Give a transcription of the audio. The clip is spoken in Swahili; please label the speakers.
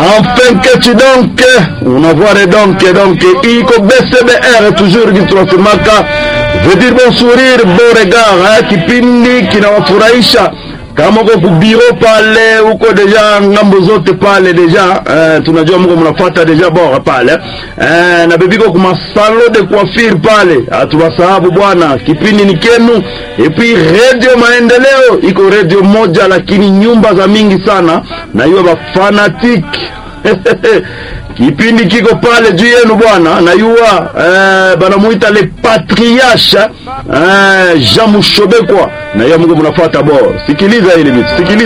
Speaker 1: Enfin que tu donc unavoire donc donc iko BCBR toujours kiturasemaka veut dire bon sourire bon regard hein, kipindi kinawafurahisha kama uko kubiro pale uko deja ngambo zote pale deja eh, tunajua mko mnafuata deja bora pale eh, na bebiko kuma salon de coiffure pale hatuwasahabu bwana kipindi ni kenu epi radio maendeleo iko radio moja lakini nyumba za mingi sana na hiyo ba fanatic kipindi kiko pale juu yenu bwana nayua eh, banamuita le patriarche eh, Jean Mushobekwa na hiyo Mungu mnafuata bo sikiliza hili vitu sikiliza